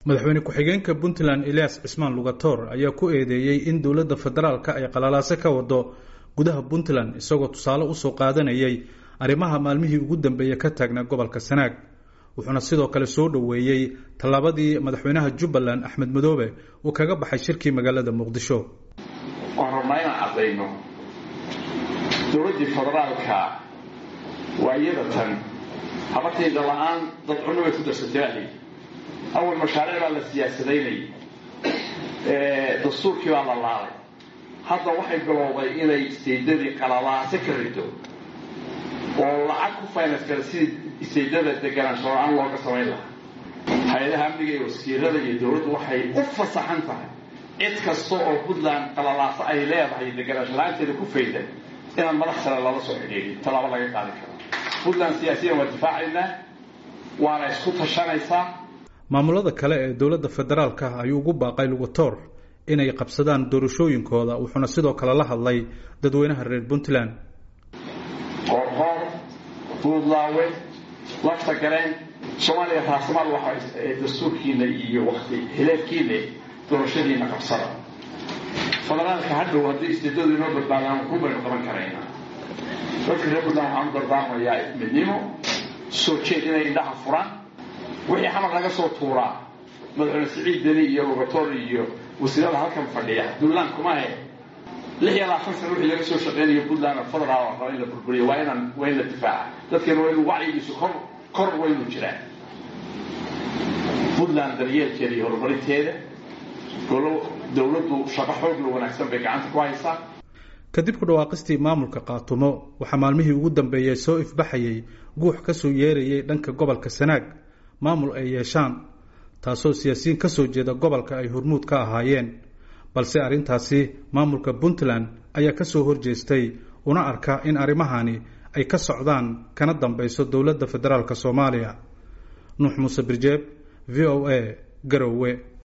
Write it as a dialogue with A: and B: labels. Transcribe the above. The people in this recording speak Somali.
A: madaxweyne ku-xigeenka puntland elias cismaan lugator ayaa ku eedeeyey in dowladda federaalka ay qalalaase ka wado gudaha puntland isagoo tusaale usoo qaadanayay arrimaha maalmihii ugu dambeeya ka taagnaa gobolka sanaag wuxuuna sidoo kale soo dhoweeyey tallaabadii madaxweynaha jubbaland axmed madoobe uu kaga baxay shirkii magaalada muqdisho
B: waan rabnaa inaan caddayno dowladdii federaalka waa iyada tan habartayda la-aan dad cunno bay ku darsatay awal mashaariic baa la siyaasadaynayay dastuurkii baa la laalay hadda waxay bilowday inay istaydadii qalalaase ka rido oo lacag ku finance kara sidii istaydada deganaansho la-aan looga samayn lahaa hay-adaha amniga iyo wasiirada iyo dowladdu waxay u fasaxan tahay cid kasta oo puntland qalalaaso ay leedahay deganaansho la-aanteeda ku faydan inaan madax sare lala soo xidhiidhin tallaabo laga qaadi karo puntland siyaasiyan waa difaacaynaa waana isku tashanaysaa
A: maamulada kale ee dowladda federaalka ayuu ugu baaqay lugator inay qabsadaan doorashooyinkooda wuxuuna sidoo kale la hadlay dadweynaha reer puntland
B: qoorqoor buudlaawe lafta galeen soomaaliya raasamaal waxa dastuurkiina iyo wakti hileedkiina doorashadiina qabsada federaalka hadhow haddii istiidadu inoo badbaadaan ku baynu qaban karaynaa dadka reer puntland waxaan u dardaarmayaa midnimo soo jeed inay indhaha furaan wixii xamar laga soo tuuraa madaxweyne siciid deni iyo lugator iyo wasiirada halkan fadhiya puntland kumahe lix iyo labaatan sana wixii laga soo shaqeynayo puntland federaal raba in la burburiyo waa inaan waa in la difaaca dadkeena waa inu wacyigiisu kor kor waynu jiraan puntland daryeelkeeda iyo horumarinteeda golo dowladdu shaqo xoogla wanaagsan bay gacanta ku haysaa
A: kadib ku dhawaaqistii maamulka qaatumo waxaa maalmihii ugu dambeeyey soo ifbaxayay guux ka soo yeerayay dhanka gobolka sanaag maamul ay yeeshaan taasoo siyaasiyiin ka soo jeeda gobolka ay hormuud ka ahaayeen balse arrintaasi maamulka puntland ayaa ka soo horjeestay una arka in arrimahani ay ka socdaan kana dambayso dowladda federaalk soomaaliya nuux muuse birjeeb v o a garowe